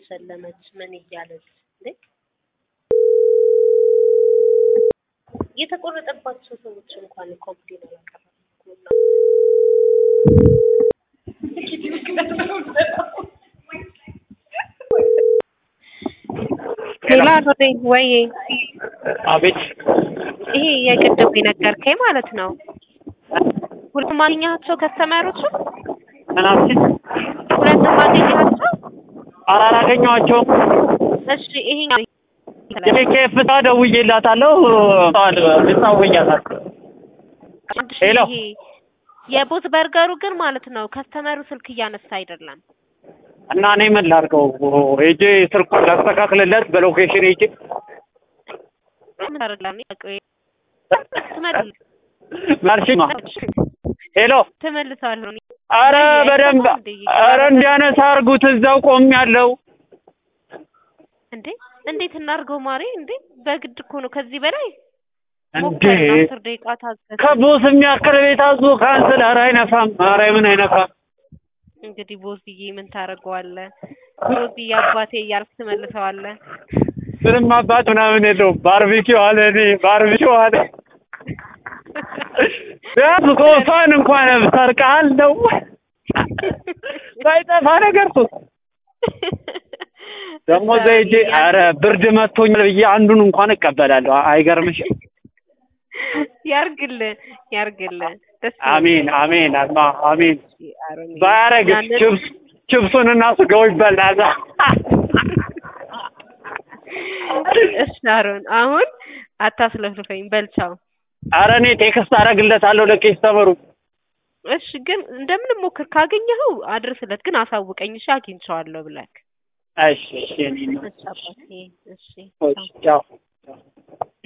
እየሸለመች ምን እያለች እንዴ የተቆረጠባቸው ሰዎች እንኳን ኮምፕሌን አላቀረቡም እኮ እናንተ። ሌላ ሮዴ ወይ አቤት ይሄ የቅድም የነገርከኝ ማለት ነው። ሁለቱም አገኘሃቸው ከስተመሮቹ? ምናምን ሁለቱም አገኘሃቸው? ኧረ አላገኘኋቸውም። እሺ ይሄኛው የኬፍ ሳ ደውዬላታለሁ ልታወያታል እሺ፣ ሄሎ። ይሄ የቦት በርገሩ ግን ማለት ነው ከስተመሩ ስልክ እያነሳ አይደለም። እና እኔ ምን ላድርገው? ሄጄ ስልኩን ላስተካክልለት በሎኬሽን ሄጄ ምን አደርግልሃለሁ? ቆይ ትመልስ ማርሽማ ሄሎ ትመልሰዋለሁ። እኔ አረ በደንብ አረ እንዲያነሳ አድርጉት። እዛው ቆም ያለው እንዴ እንዴት እናድርገው ማሬ? እንዴ በግድ እኮ ነው። ከዚህ በላይ እንዴ ሞከርን፣ አስር ደቂቃ ታገስ። ከቦስ የሚያክል ቤት አዞ ካንስል። አረ አይነፋም። አረ ምን አይነፋም። እንግዲህ ቦስዬ ምን ታደርገዋለህ? ቦስዬ አባቴ እያልክ ትመልሰዋለህ። ምንም አባት ምናምን የለውም። ባርቢኪው አለ እኔ ባርቢኪው አለ ቢያንስ ሶፋን እንኳን ሰርቀሃል ነው ሳይጠፋ ነገር ሶ ደግሞ እዛ ሄጄ አረ ብርድ መጥቶኛል ብዬ አንዱን እንኳን እቀበላለሁ። አይገርምሽም? ያርግልህ ያርግልህ። ደስ አሜን አሜን አልማ አሜን። አሮን ባያረግስ ያንን- ችብስ ችብሱን እና ስጋው ይበላል። እሺ አሮን አሁን አታስለፍልፈኝ በልቻው። አረ እኔ ቴክስት አደርግለታለሁ ለኬስተመሩ። እሺ ግን እንደምንም ሞክር፣ ካገኘኸው አድርስለት፣ ግን አሳውቀኝ። እሺ አግኝቼዋለሁ ብለህ እሺ እሺ እኔ ነው እሺ አባቴ እሺ ቻው